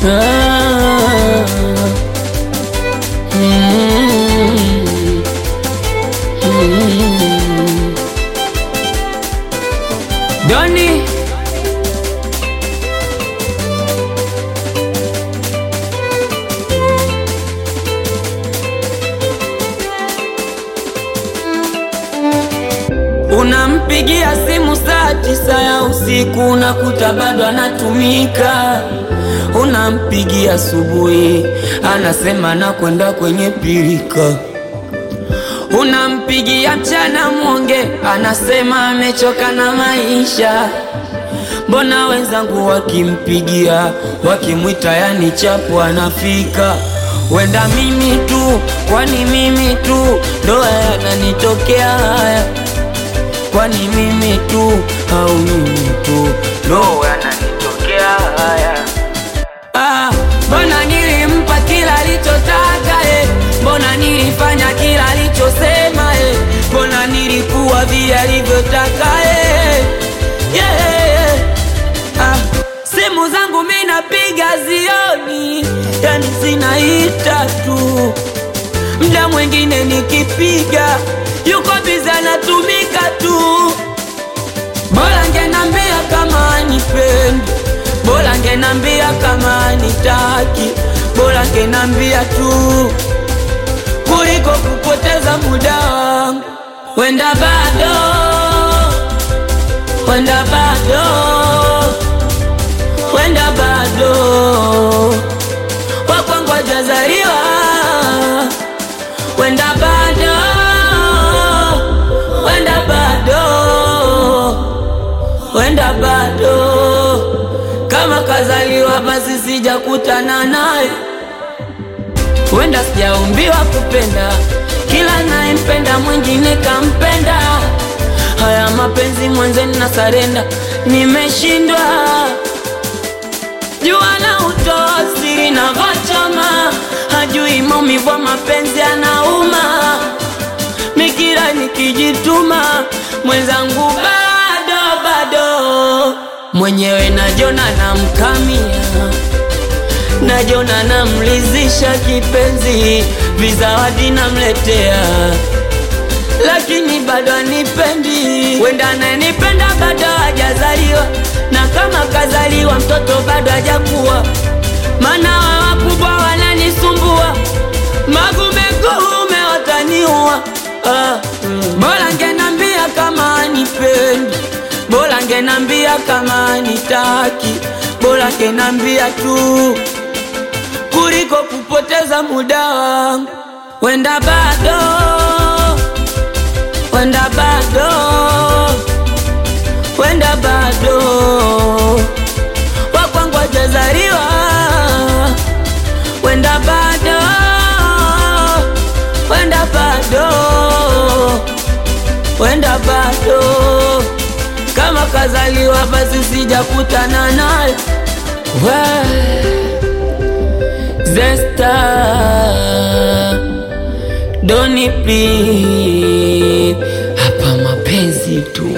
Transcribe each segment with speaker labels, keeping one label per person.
Speaker 1: Ah. Mm. Mm. Doni Unampigia simu saa tisa ya usiku unakuta bado anatumika. Unampigia asubuhi anasema nakwenda kwenye pirika. Unampigia mchana mwonge anasema amechoka na maisha. Mbona wenzangu wakimpigia wakimwita, yani chapu anafika. Wenda mimi tu, kwani mimi tu ndo yananitokea haya kwani mimi tu au mimi tu ndo yananitokea haya? Ah, mbona nilimpa kila alichotaka eh? Mbona nilifanya kila alichosema eh? Mbona nilikuwa vile alivyotaka eh? yeah. ah, simu zangu mimi napiga zioni, yani zinaita tu Mda mwingine nikipiga yuko biza anatumika tu. Bora ngenambia kama anipendi, bora ngenambia kama anitaki, bora ngenambia tu kuliko kupoteza muda wangu. Wenda bado, wenda bado, wenda bado wakwangu hajazaliwa wenda bado, wenda bado, wenda bado, kama kazaliwa basi sijakutana naye, wenda sijaumbiwa kupenda, kila nayempenda mwingine kampenda. Haya mapenzi mwenzeni na sarenda, nimeshindwa jua na utoa siri na vachama, hajui maumivu ya mapenzi anauma. Mikira nikijituma, mwenzangu bado bado, mwenyewe najona namkamia, najona namlizisha kipenzi, vizawadi namletea lakini bado anipendi. Wenda ananipenda bado hajazaliwa, na kama kazaliwa mtoto bado hajakuwa, maana wa wakubwa wananisumbua, magumegume wataniua. Ah, mm. Bora ngenambia kama anipendi, bora ngenambia kama anitaki, bora ngenambia tu kuliko kupoteza muda wangu. Wenda bado wenda bado, wenda bado, wakwangu hajazaliwa, wenda bado, wenda bado, wenda bado, kama kazaliwa basi sijakutana naye we Zesta Doni please, hapa mapenzi tu.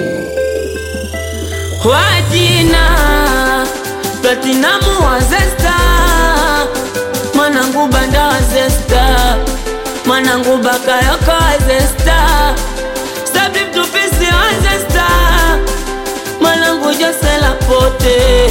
Speaker 1: Wajina Platinamu wa Zesta, mwanangu banda wa Zesta, mwanangu bakayoko wa Zesta, Sabri mtupisi wa Zesta, mwanangu Jose Lapote